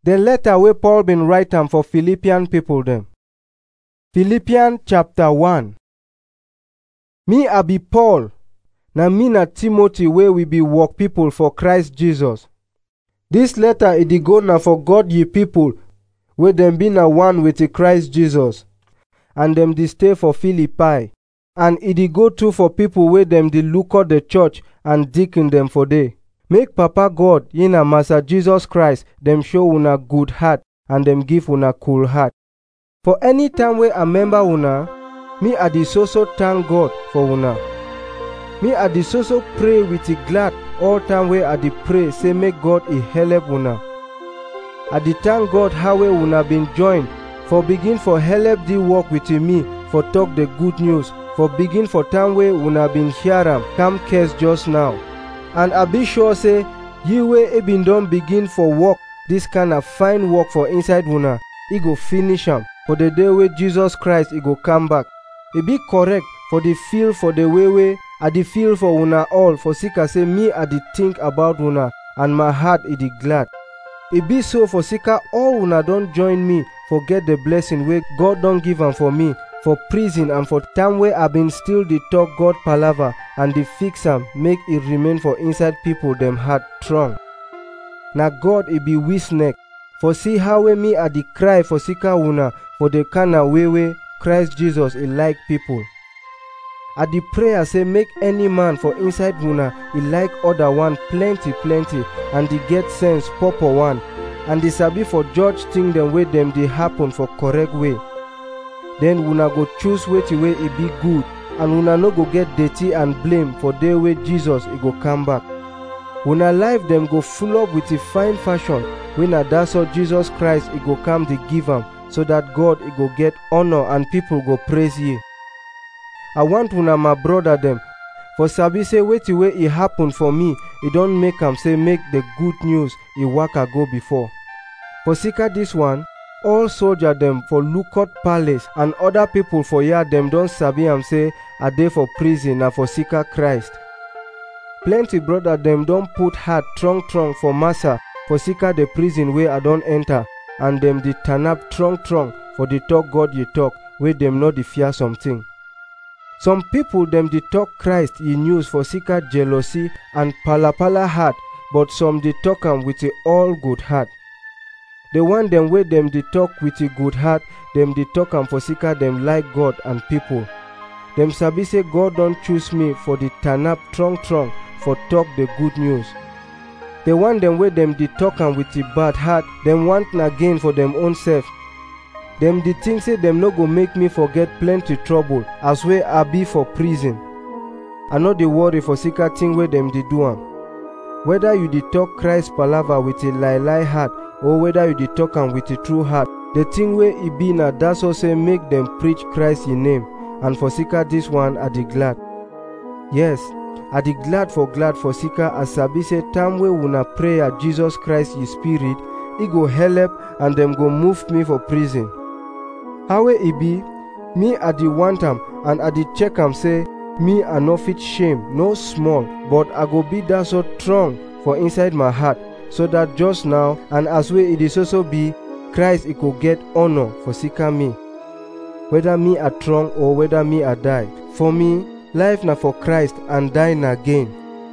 The letter wey Paul bin write am for Philippian people dem. Philippian chapter 1 Me I be Paul, na me na Timothy wey we be work people for Christ Jesus. Dis letter e dey go na for God ye people wey dem be na one with Christ Jesus and dem dey stay for Philippi. And e dey go too for people wey dem dey look up the church and deacon dem for there. Make Papa God in and Master Jesus Christ dem show una good heart and dem give una cool heart. For any time wey I member una, me I dey so so thank God for una. Me I dey so so pray with a glad all time wey I dey pray say make God e help una. I dey thank God how wey una been join for begin for help the work with me for talk the good news for begin for time wey una been hear am come case just now. And I be sure say ye wey e been don begin for work this kind of fine work for inside una, e go finish am for the day wey Jesus Christ e go come back. E be correct for the feel for the way wey I dey feel for una all for sika say me I dey think about una and my heart e dey glad. E be so for sika all una don join me for get the blessing wey God don give am for me for prison and for time wey I been still dey talk God palava and dey fix am make e remain for inside people dem heart strong. Na God e be witness for see how wey me I dey cry for sika una for the kind way wey Christ Jesus e like people. I dey pray say make any man for inside una e like other one plenty plenty and dey get sense proper one and dey sabi for judge thing dem wey dem dey happen for correct way. Then una go choose wetin wey e be good and una no go get dirty and blame for day wey Jesus e go come back. Una life dem go full up with a fine fashion wey na that's all Jesus Christ e go come dey give am so that God e go get honor and people go praise ye. I want una my brother dem for sabi say wetin wey e happen for me e don make am say make the good news e waka go before. For sika this one, all soldier dem for Lukot Palace and other people for here dem don sabi am say I dey for prison na for sika Christ. Plenty brother dem don put heart strong strong for massa for sika the prison wey I don enter and dem dey turn up strong strong for the talk God ye talk wey dem no dey fear something. Some people dem dey talk Christ ye news for sika jealousy and palapala heart but some dey talk am with a all good heart. The one dem wey dem dey talk with a good heart dem dey talk am for sika dem like God and people. Dem sabi say God don choose me for the turn up strong strong for talk the good news. The one dem wey dem dey talk am with a bad heart dem want na gain for dem own self. Dem dey think say dem no go make me forget plenty trouble as wey I be for prison. I no dey worry for sika thing wey dem dey do am. Whether you dey talk Christ palava with a lie lie heart or whether you dey talk am with a true heart, the thing wey e be na that's all say make dem preach Christ ye name and for sika this one I dey glad. Yes, I dey glad for glad for sika I sabi say time wey una pray at Jesus Christ ye spirit, e go help and dem go move me for prison. How wey e be, me I dey want am and I dey check am say me I no fit shame no small but I go be that so strong for inside my heart so that just now and as wey e dey so so be, Christ e go get honor for sika me. Whether me I strong or whether me I die, for me, life na for Christ and die na gain.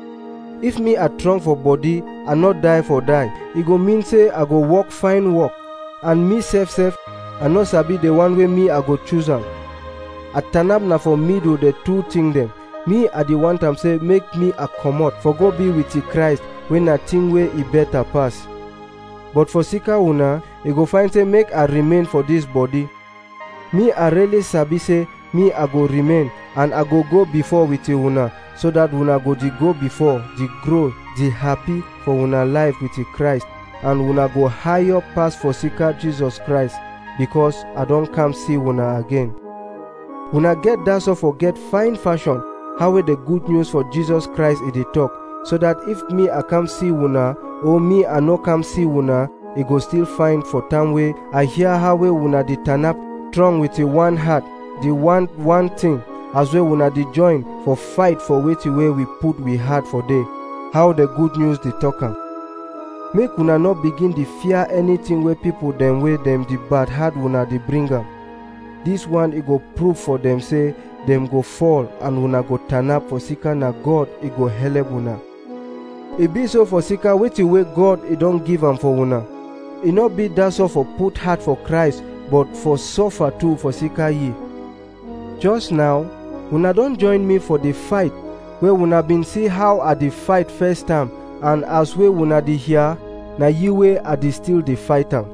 If me I strong for body and not die for die, e go mean say I go work fine work and me sef sef I no sabi the one wey me I go choose am. I turn up na for middle the two thing dem. Me I dey want am say make me I comot for go be with the Christ wey na thing wey e better pass. But for sika una, e go find say make I remain for this body. Me I really sabi say me I go remain and I go go before with una so that una go dey go before, dey grow, dey happy for una life with the Christ and una go higher pass for sika Jesus Christ because I don come see una again. Una get that so forget fine fashion how wey the good news for Jesus Christ e dey talk so that if me I come see una or me I no come see una, e go still fine for time wey I hear how wey una dey turn up strong with a one heart, the one one thing as wey una dey join for fight for wetin wey we put we heart for day. How the good news dey talk am. make una no begin dey fear anything wey people dem wey dem dey bad heart una dey bring am dis one e go prove for dem say dem go fall and una go turn up for sika na god e go helep una e be so for sika wetin wey god e don give am for una e no be dat so for put heart for christ but for suffer too for sika ye just now una don join me for the fight wey una bin see how i dey fight first time and as wey una dey hear na ye wey i dey still dey fight am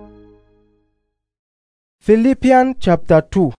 philippians chapter 2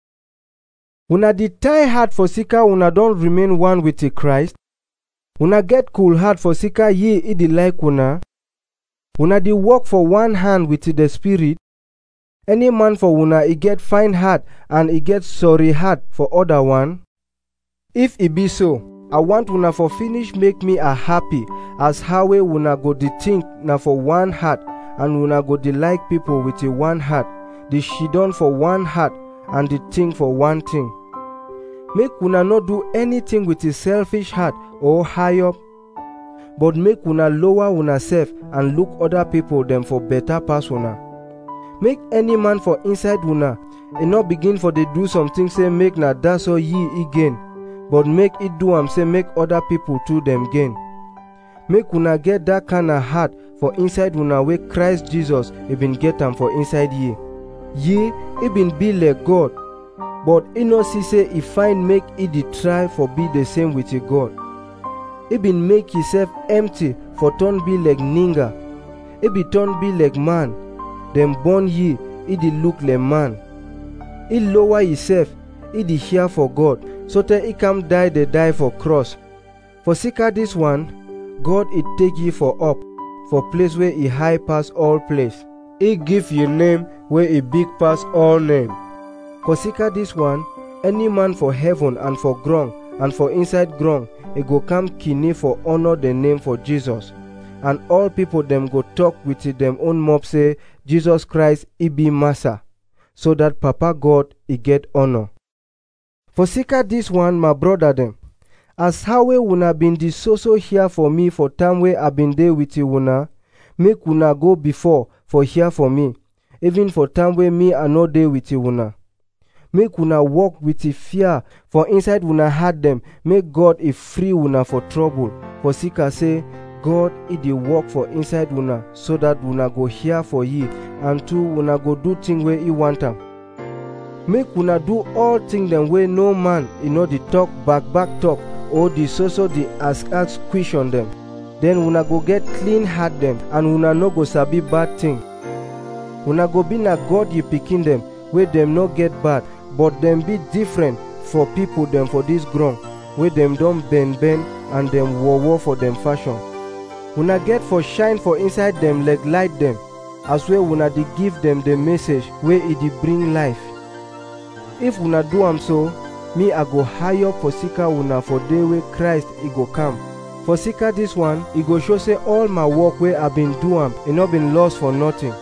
una dey tie heart for sika una don remain one with the christ una get cool heart for sika ye e dey like una una dey work for one hand with the spirit any man for una e get fine heart and e get sorry heart for other one if e be so i want una for finish make me a happy as how wey una go dey think na for one heart and una go dey like people with a one heart dey shidon for one heart and dey think for one thing make una no do anything with a selfish heart or high up but make una lower una sef and look other people dem for better pass una make any man for inside una e no begin for dey do something say make na dat so ye e gain but make e do am say make other people too dem gain make una get dat kind of heart for inside una wey christ jesus e bin get am for inside ye ye e bin be like god but e no see say e fine make e dey try for be the same with e god e bin make himself empty for turn be like ninga e be turn be like man dem born ye e dey look like man e lower himself e dey hear for god sotey e come die dey die for cross for sika dis one god e take ye for up for place wey e high pass all place e give ye name wey e big pass all name for sika dis one any man for heaven and for ground and for inside ground e go come kine for honour the name for jesus and all people dem go talk with dem own mouth say jesus christ e be massa so dat papa god e get honour for sika dis one my brother dem as how wey una bin dey so so hear for me for time wey i bin dey with una make una go before for hear for me even for time wey me i no dey with una make una work with fear for inside una heart dem make god e free una for trouble for sika say god e dey work for inside una so dat una go hear for ye and too una go do thing wey e want am make una do all thing dem wey no man e no dey talk back back talk or dey so so dey ask ask question dem then una go get clean heart dem and una no go sabi bad thing una go be na god ye pikin dem wey dem no get bad but dem be different for people dem for dis ground wey dem don bend bend and dem war war for dem fashion una get for shine for inside dem like light dem as wey una dey give dem the message wey e dey bring life if una do am so me i go high up for sika una for day wey christ e go come for sika dis one e go show say all my work wey i bin do am e no bin lost for nothing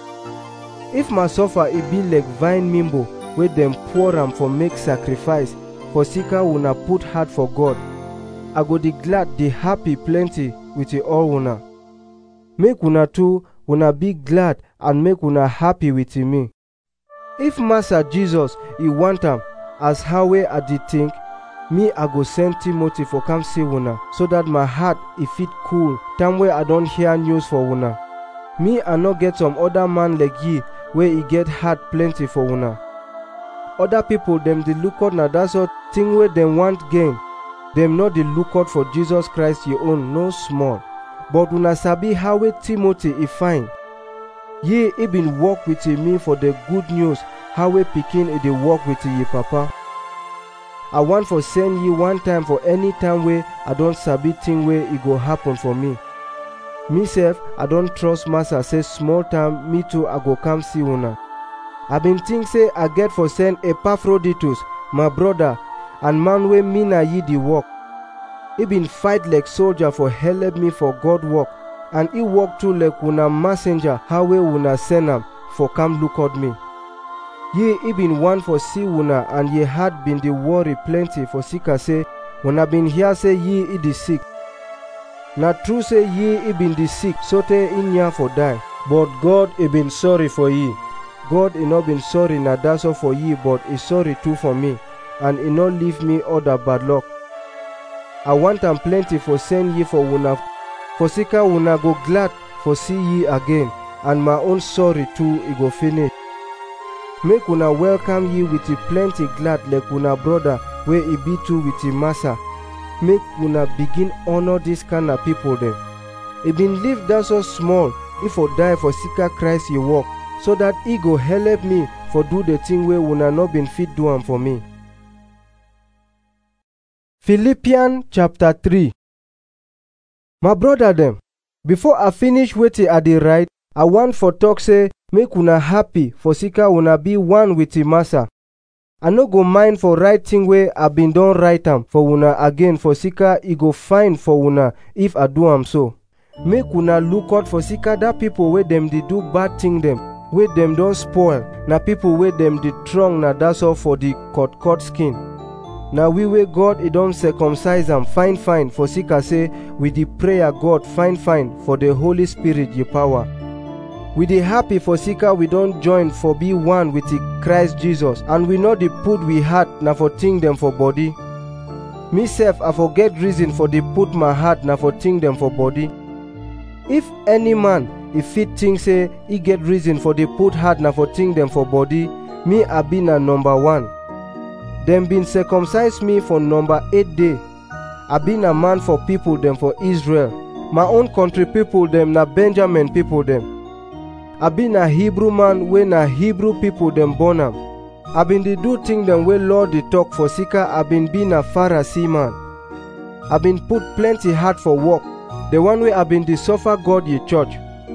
if my suffer e be like vine mimbo wey dem pour am for make sacrifice for sika una put heart for god i go dey glad dey happy plenty with all una make una too una be glad and make una happy with me if master jesus e want am as how wey i dey think me i go send timothy for come see una so dat my heart e fit cool time wey i don hear news for una me i no get some other man like ye wey e get heart plenty for una other people dem dey look out na dat sort thing wey dem want gain dem no dey look out for jesus christ ye own no small but una sabi how wey timothy e fine ye e bin work with me for the good news how wey pikin e dey work with ye papa i wan for send ye one time for any time wey i don sabi thing wey e go happen for me me sef i don trust master say small time me too i go come see una i bin think say i get for send epaphroditus my brother and man wey me na ye dey work e bin fight like soldier for helep me for god work and e work too like una messenger how wey una send am for come look out me ye e bin wan for see una and ye heart bin dey worry plenty for sika say una bin hear say ye e dey sick Na true say ye e been dey sick sotey in ya for die, but God e been sorry for ye. God e no been sorry na that's all for ye, but e sorry too for me, and e no leave me other bad luck. I want am plenty for send ye for una, for sika una go glad for see ye again, and my own sorry too e go finish. Make una welcome ye with a plenty glad like una brother wey e be too with e massa. Make una begin honor this kind of people dem. E been live that so small, e for die for sika Christ ye work, so that e go help me for do the thing wey una no been fit do am for me. Philippians chapter 3 My brother dem, before I finish wetin I dey write, I want for talk say make una happy for sika una be one with the massa. I no go mind for write thing wey I been don write am for una again for sika e go fine for una if I do am so. Make una look out for sika that people wey dem dey do bad thing dem, wey dem don spoil, na people wey dem dey strong na that's all for the cut cut skin. Na we wey God e don circumcise am fine fine for sika say we dey prayer God fine fine for the Holy Spirit ye power. We dey happy for sika we don join for be one with the Christ Jesus and we no dey put we heart na for think dem for body. Me sef I for get reason for dey put my heart na for think dem for body. If any man e fit think say e get reason for dey put heart na for think dem for body, me I be na number one. Dem been circumcise me for number eight day. I be na man for people dem for Israel. My own country people dem na Benjamin people dem. I be na Hebrew man wey na Hebrew people dem born am. I been dey do thing dem wey Lord dey talk for sika I been be na Pharisee man. I been put plenty heart for work, the one wey I been dey suffer God ye church.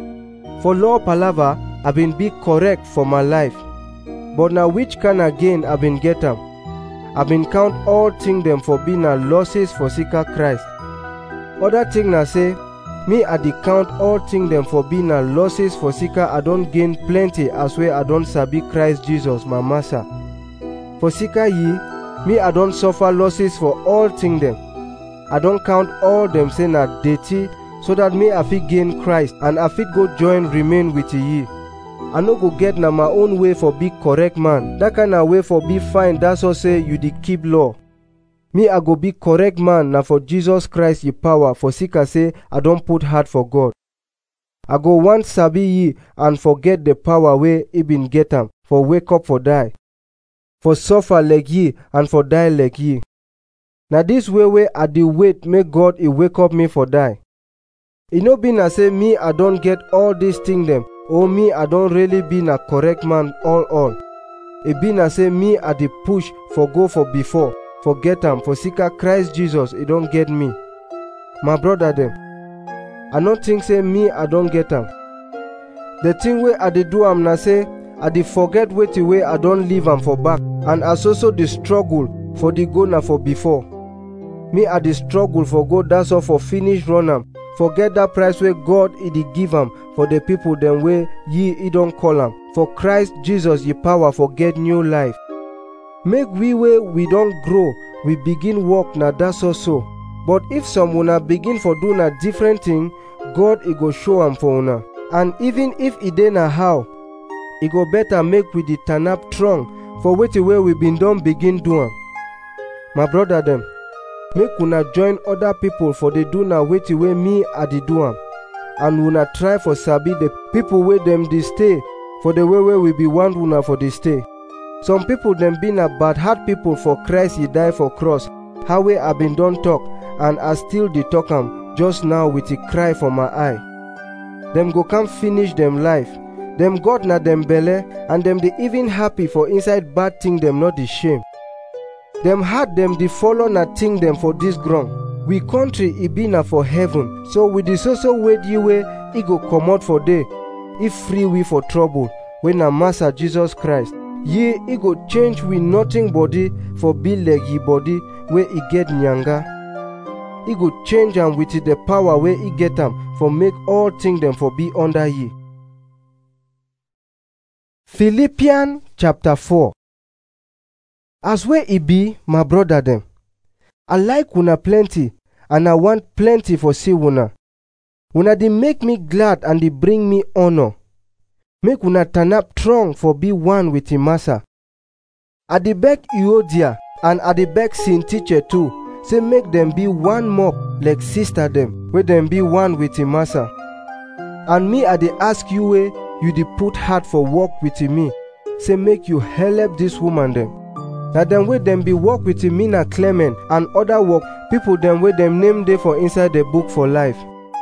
For law palava, I been be correct for my life. But na which kind of gain I been get am? I been count all thing dem for be na losses for sika Christ. Other thing na say, me I dey count all thing dem for be na losses for sika I don gain plenty as wey I don sabi Christ Jesus my master. For sika ye, me I don suffer losses for all thing dem. I don count all dem say na dirty so that me I fit gain Christ and I fit go join remain with ye. I no go get na my own way for be correct man. That kind of way for be fine that's all say you dey keep law. Me I go be correct man na for Jesus Christ ye power for sika say I don put heart for God. I go want sabi ye and forget the power wey e been get am for wake up for die. For suffer like ye and for die like ye. Na this way wey I dey wait make God e wake up me for die. E no be na say me I don get all these thing dem or me I don really be na correct man all all. E be na say me I dey push for go for before, for get am for sika Christ Jesus e don get me. My brother dem, I no think say me I don get am. The thing wey I dey do am na say I dey forget wetin wey I don leave am for back and I so so dey struggle for the go na for before. Me I dey struggle for go that's all for finish run am forget that price wey God e dey give am for the people dem wey ye e don call am for Christ Jesus ye power for get new life. Make we wey we don grow we begin work na that so so. But if some una begin for do na different thing, God e go show am for una. And even if e dey na how, e go better make we dey turn up strong for wetin wey we been don begin do am. My brother dem, make una join other people for dey do na wetin wey me I dey do am. And una try for sabi the people wey dem dey stay for the way wey we be want una for dey stay. Some people dem be na bad heart people for Christ he die for cross, how wey I been don talk and I still dey talk am just now with a cry for my eye. Dem go come finish dem life. Dem God na dem belle and dem dey even happy for inside bad thing dem no dey shame. Dem heart dem dey follow na thing dem for this ground. We country e be na for heaven, so we dey so so wait ye wey e go comot for there, if free we for trouble, wey na Master Jesus Christ. Ye e go change we nothing body for be like ye body wey e get nyanga. E go change am with the power wey e get am for make all thing dem for be under ye. Philippians chapter 4 As wey e be, my brother dem, I like una plenty and I want plenty for see una. Una dey make me glad and dey bring me honor. Make una turn up strong for be one with him massa. I dey beg Euodia and I dey beg Teacher too, say make dem be one more like sister dem, wey dem be one with him massa. And me I dey ask you wey you dey put heart for work with me, say make you help this woman dem. Na dem wey dem be work with me na Clement and other work people dem wey dem name dey for inside the book for life.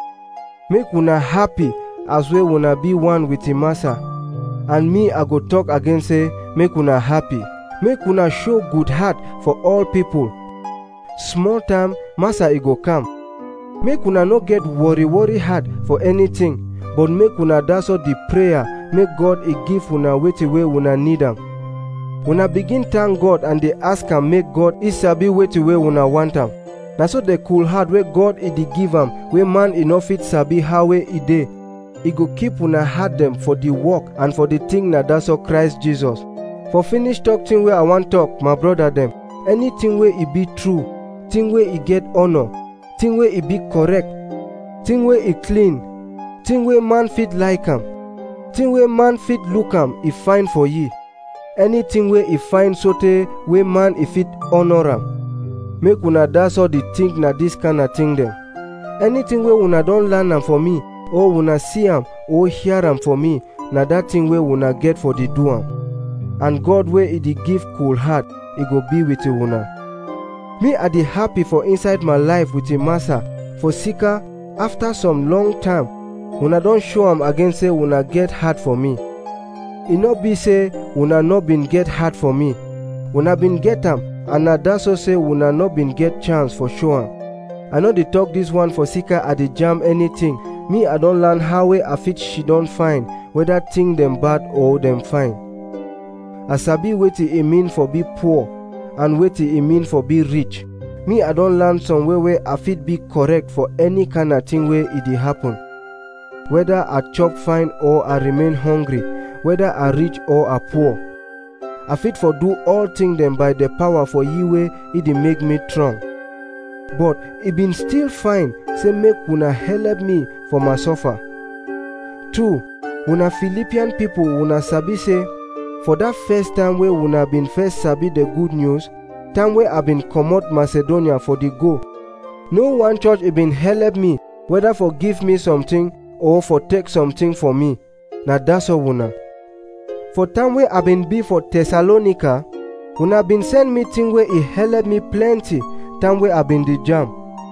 Make una happy as wey una be one with him massa. And me I go talk again say make una happy. Make una show good heart for all people. Small time massa e go come. Make una no get worry worry heart for anything, but make una that's all the prayer make God e give una wetin wey una need am. Una begin thank God and dey ask am make God e sabi wetin wey una want am. Na so the cool heart wey God e dey give am wey man e no fit sabi how wey e dey. E go keep una heart dem for the work and for the thing na that's all Christ Jesus. For finish talk thing wey I wan talk, my brother dem, anything wey e be true, thing wey e get honor, thing wey e be correct, thing wey e clean, thing wey man fit like am, thing wey man fit look am e fine for ye. Anything wey e fine sotey wey man e fit honor am. Make una that's all the think na this kind of thing dem. Anything wey una don learn am for me, or una see am or hear am for me, na that thing wey una get for the do am. And God wey e dey give cool heart, e go be with una. Me I dey happy for inside my life with him massa, for sika after some long time, una don show am again say una get heart for me. E no be say una no been get heart for me. Una been get am and na that so say una no been get chance for show am. I no dey talk this one for sika I dey jam anything. Me I don learn how wey I fit she don find whether thing dem bad or dem fine. I sabi wetin e mean for be poor and wetin e mean for be rich. Me I don learn some way wey I fit be correct for any kind of thing wey e dey happen. Whether I chop fine or I remain hungry, whether I rich or I poor. I fit for do all things dem by the power for ye way e dey make me strong. But e been still fine say make una help me for my suffer. Two, una Philippian people una sabi say for that first time wey una been first sabi the good news, time wey I been comot Macedonia for the go. No one church e been help me whether for give me something or for take something for me. Na that's all una. For time wey I been be for Thessalonica, una been send me thing wey e help me plenty time wey I been dey jam.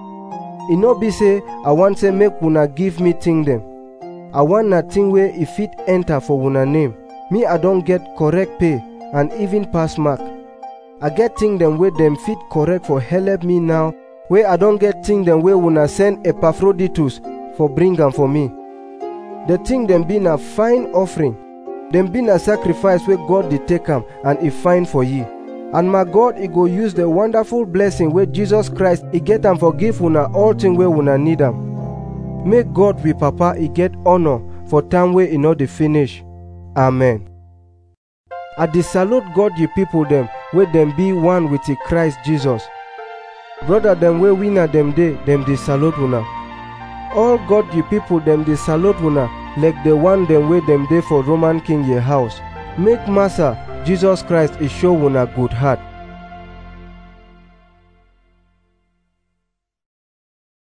E no be say I want say make una give me thing dem. I want na thing wey e fit enter for una name. Me I don get correct pay and even pass mark. I get thing dem wey dem fit correct for help me now wey I don get thing dem wey una send Epaphroditus for bring am for me. The thing dem be na fine offering. Dem be na sacrifice wey God dey take am and e fine for ye. And my God e go use the wonderful blessing wey Jesus Christ e get am for give una all thing wey una need am. Make God we papa e get honor for time wey e no dey finish. Amen. I dey salute God ye people dem wey dem be one with the Christ Jesus. Brother dem wey winner dem dey, dem dey salute una. All God ye people dem dey salute una like the one dem wey dem dey for Roman king ye house. Make Master Jesus Christ e show una good heart.